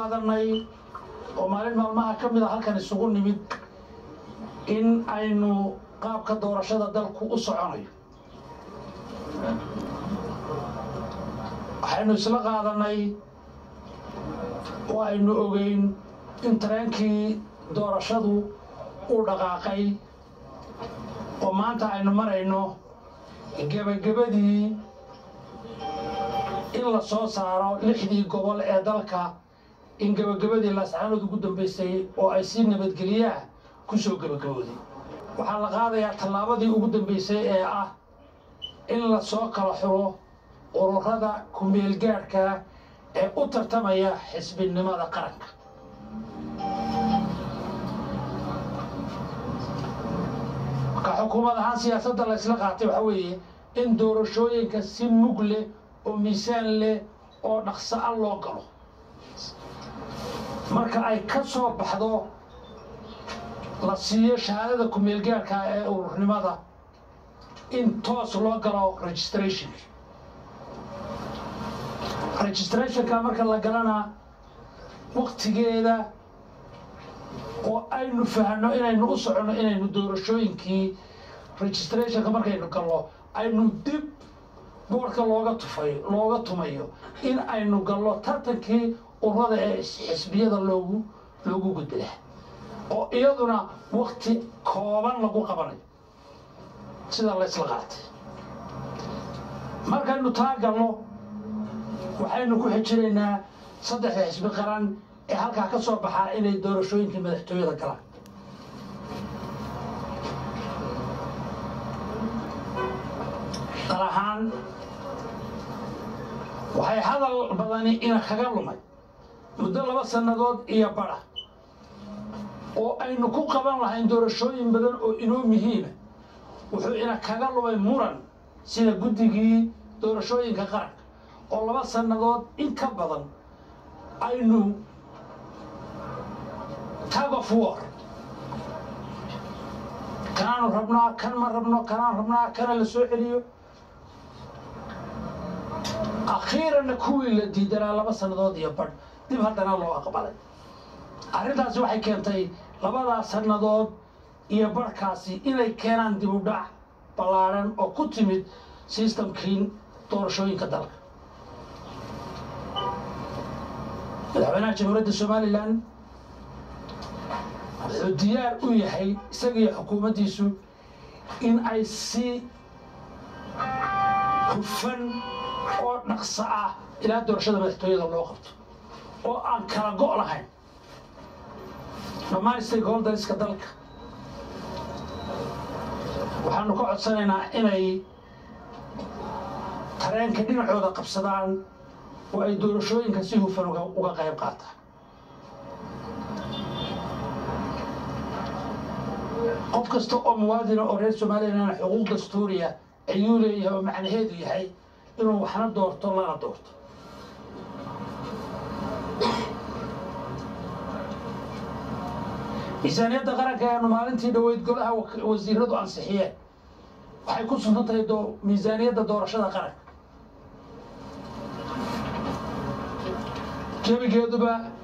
qaadanay oo maalin maalmaha ka mid a halkan isugu nimid in aynu qaabka doorashada dalku u soconayo waxaynu isla qaadanay oo aynu ogeyn in tareenkii doorashadu uu dhaqaaqay oo maanta aynu marayno gebagabadii in la soo saaro lixdii gobol ee dalka in gebagabadii laascaanood ugu dambaysay oo ay si nabadgelyaha ku soo gebagabooday waxaa la qaadayaa tallaabadii ugu dambaysay ee ah in la soo kala xuro ururada ku-meelgaadhka ee u tartamaya xisbinimada qaranka marka xukuumad ahaan siyaasadda la ysla qaatay waxaa weeye in doorashooyinka si mug leh oo miisaan leh oo dhaqso a loo galo marka ay ka soo baxdo la siiyo shahaadada ku-meelgaarka ee ururnimada in toos loo galo registration registrationka marka la galana waktigeeda oo aynu fahno inaynu u soconno inaynu doorashooyinkii registrationka markaynu gallo aynu dib boorka looga tufay looga tumayo in aynu gallo tartankii ururada ee xisbiyada loogu loogu gudbila oo iyaduna wakti kooban lagu qabanayo sida laysla qaatay markaynu taa galno waxaynu ku xijinaynaa saddexda xisbi qaran ee halkaa ka soo baxaa inay doorashooyinkii madaxtooyada galaan dal ahaan waxay hadal badani ina kaga lumay muddo laba sannadood iyo badha oo aynu ku qaban lahayn doorashooyin badan oo inoo muhiima wuxuu ina kaga lumay muran sida guddigii doorashooyinka qaranka oo laba sannadood in ka badan aynu tag of war kanaanu rabnaa kan ma rabno kanaan rabnaa kana la soo celiyo akhiiranna kuwii la diidanaa laba sannadood iyo badh dib haddana loo aqbalay arrintaasi waxay keentay labadaa sannadood iyo badhkaasi inay keenaan dib u dhac ballaadhan oo ku timid sistamkii doorashooyinka dalka madaxweynaha jamhuuriyadda somalilan wuxuu diyaar u yahay isagiiyo xukuumaddiisu in ay si hufan oo dhaqso ah ilaa doorashada madaxtooyada loo qabto oo aan kala go' lahayn dhammaan stakeholderska dalka waxaanu ka codsanaynaa inay tareenka dhinacooda qabsadaan oo ay doorashooyinka si hufan uga qayb qaataan qof kasta oo muwaadina oo reer somalilan xuquuq dastuuriya ayuu leeyahay oo macnaheedu yahay inuu waxna doorto lana doorto miisaaniyadda qaranka eanu maalintii dhoweyd golaha wasiiradu ansixiyeen waxay ku suntan tahay miisaaniyadda doorashada qaranka gebigeeduba